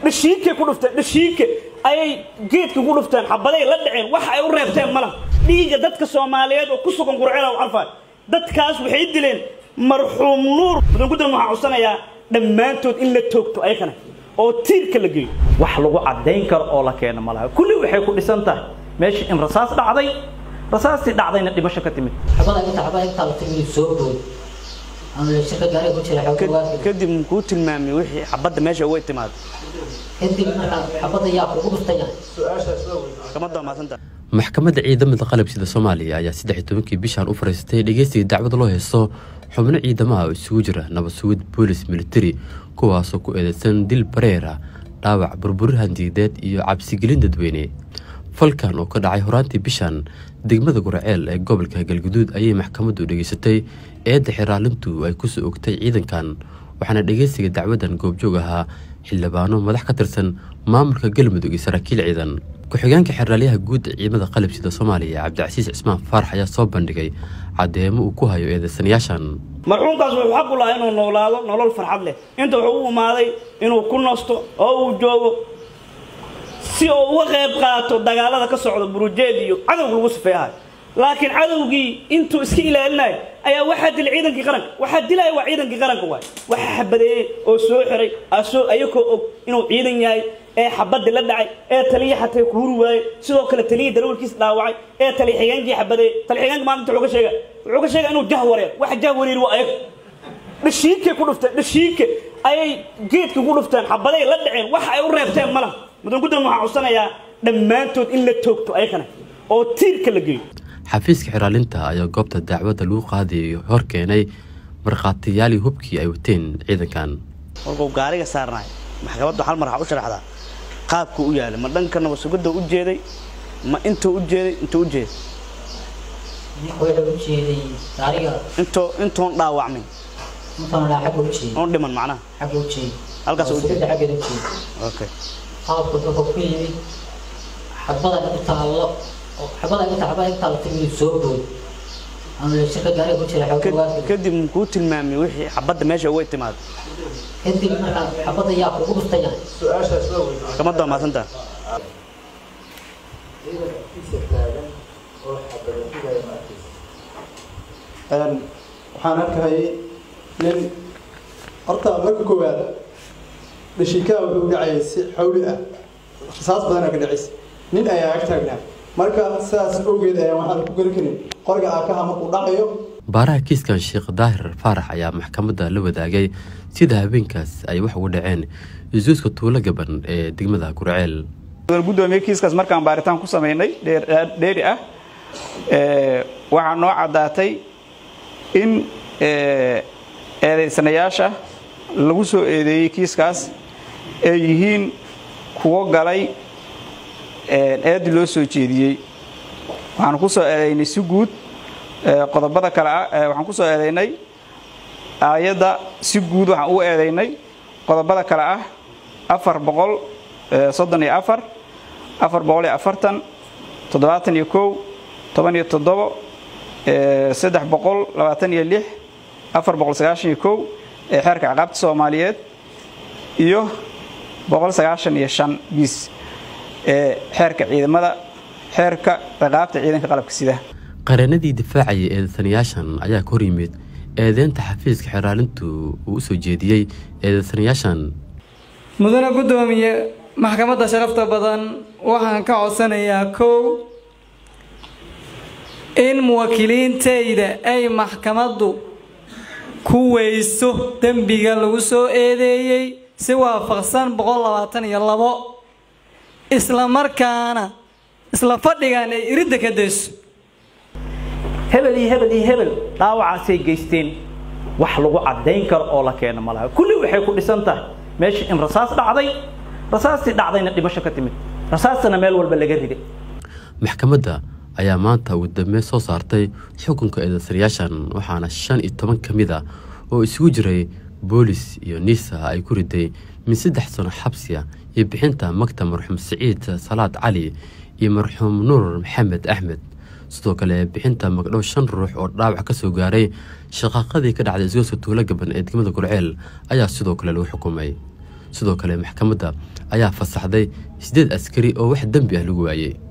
dhashiinkay ku dhufteen dhashiinka ayay geedka ku dhufteen xabaday la dhaceen wax ay u reebteen malaha dhiigga dadka soomaaliyeed oo ku sugan qurcela u carfay dadkaas waxay dileen marxuum nuur mudan guddan waxaan codsanayaa dhammaantood in la toogto ayakana oo tiirka la geeyo wax lagu caddayn karo oo la keeno malaha kulli waxay ku dhisan tahay meesha in rasaas dhacday rasaastii dhacdayna dhimasho ka timid xabada inta xabada inta la timi soo bood ama la shirka gaari ku jira xoog kadib muxuu tilmaamay wixii xabadda meesha uga timaado kadib marka xabada yaa kugu dhuftaya maxkamadda waa mahadsanta maxkamadda ciidamada qalabsida soomaaliya ayaa saddex iyo tobankii bishan u fariistay dhegeysiga dacwada loo heysto xubno ciidamaha oo isugu jira nabad sugid boolis militari kuwaasoo ku eedeysan dil bareera dhaawac burburir handiideed iyo cabsigelin dadweyne falkan oo ka dhacay horaantii bishan degmada guraceel ee gobolka galguduud ayay maxkamaddu dhegeysatay eedda xiraalintu ay kusoo ogtay ciidankan waxaana dhegeysiga dacwadan goobjoog ahaa xildhibaano madax ka tirsan maamulka galmudug iyo saraakiil ciidan ku-xigeenka xeraalyaha guud ee ciidamada qalabsida soomaaliya cabdicasiis cismaan faarax ayaa soo bandhigay caddeemo uu ku hayo eedeysanayaashan marxuumkaas wuxuu xaq u lahaa inuu noolaado nolol farxad leh inta wuxuu u imaaday inuu ku nasto oo uu joogo si uu uga qayb qaato dagaalada ka socda burujeed iyo cadowga lagu sifeeyahay laakiin cadowgii intuu iska ilaalinayo ayaa waxaa dilay ciidankii qaranka waxaa dilaya waa ciidankii qaranka waay waxaa xabadeeyey oo soo xiray asoo ayakoo og inuu ciidan yahay ee xabadii la dhacay ee taliya xatay ku huri waayey sidoo kale taliyii darawalkiis dhaawacay ee taliya xigeenkii xabadeeyey taliya xigeenka maalinta wuxuu ka sheega wuxuu ka sheega inuu jah wareer waxa jah wareer waa ayaga dhashiinkay ku dhufteen dhashiinka ayay geedka ku dhufteen xabaday la dhaceen wax ay u reebteen malaha mudan guddan waxaan codsanayaa dhammaantood in la toogto ayakana oo tiirka la geeyo xafiiska xiraalinta ayaa goobta dacwadda lagu qaadayay hor keenay markhaatiyaalii hubkii ay wateen ciidankan markuu gaariga saarnaay maxkamaddu hal mar waxaa u sharaxdaa qaabku u yaalay ma dhanka nabadsugadda u jeeday ma intuu u jeeday intuu u jeeday wuxuu u jeeday gaariga intoo intoon dhaawacmin intaan laa xagga u jeeday oon dhiman macnaha xagga u jeeday halkaas u jeeday xaggeeda u jeeday okay qaabku wuxuu ku yimid xabada inta la xabada inta xabada inta la timi soo bood ama la shirka gaari ku jira xoog kadib muxuu tilmaamay wixii xabadda meesha uga timaado kadib marka xabada yaa kugu dhuftaya maxkamadda waa mahadsanta waxaan arkahayay nin horta marka koowaad dhashiikaa wuxuu dhacayay si xawli ah rasaas badanaa ka dhacaysa nin ayaa ag taagnaa marka sidaas awgeed ayaan waxaan ku geli karin qoriga aakaha markuu dhacayo baaraha kiiskan sheekh daahir faarax ayaa maxkamadda la wadaagay sida habeenkaas ay wax uga dhaceen isuuska tuulo gaban ee degmada gurceel gudoomiye kiiskaas markaan baaritaan ku samaynay dheeri ah waxaa noo caddaatay in eedaysanayaasha lagu soo eedeeyey kiiskaas ay yihiin kuwo galay eedi loo soo jeediyey waxaan ku soo eedaynay si guud qodobada kale ah waxaan ku soo eedaynay aayadda si guud waxaan u eedaynay qodobada kale ah afar boqol soddon iyo afar afar boqol iyo afartan toddobaatan iyo kow toban iyo toddobo saddex boqol labaatan iyo lix afar boqol sagaashan iyo kow ee xeerka ciqaabta soomaaliyeed iyo boqol sagaashan iyo shan biis ee xeerka ciidamada xeerka ciqaabta ciidanka qalabka sida qareenadii difaacaya eedeysanayaashan ayaa ka hor yimid eedeynta xafiiska xeraalintu uu u soo jeediyey eedeysanayaashan mudane guddoomiye maxkamadda sharafta badan waxaan ka codsanayaa kow in muwaakiliintayda ay maxkamaddu ku weyso dembiga lagu soo eedeeyey si waafaqsan boqol labaatan iyo labo isla markaana isla fadhigan ay iridda ka dayso hebel iyo hebel iyo hebel dhaawacaasay geysteen wax lagu caddayn karo oo la keeno malaha kulli waxay ku dhisan tahay meesha in rasaas dhacday rasaastii dhacdayna dhimasho ka timid rasaastana meel walba laga riday maxkamadda ayaa maanta ugu dambeyn soo saartay xukunka eedeysanayaashan waxaana shan iyo toban ka mid ah oo isugu jiray boolis iyo niisa ay ku riday min saddex sano xabsiya iyo bixinta magta marxuum siciid salaad cali iyo marxuum nuur maxamed axmed sidoo kale bixinta magdhow shan ruux oo dhaawac ka soo gaaray shaqaaqadii ka dhacday isgooska tuulo gaban ee degmada gurceel ayaa sidoo kale lagu xukumay sidoo kale maxkamadda ayaa fasaxday siddeed askari oo wax dembi ah lagu waayey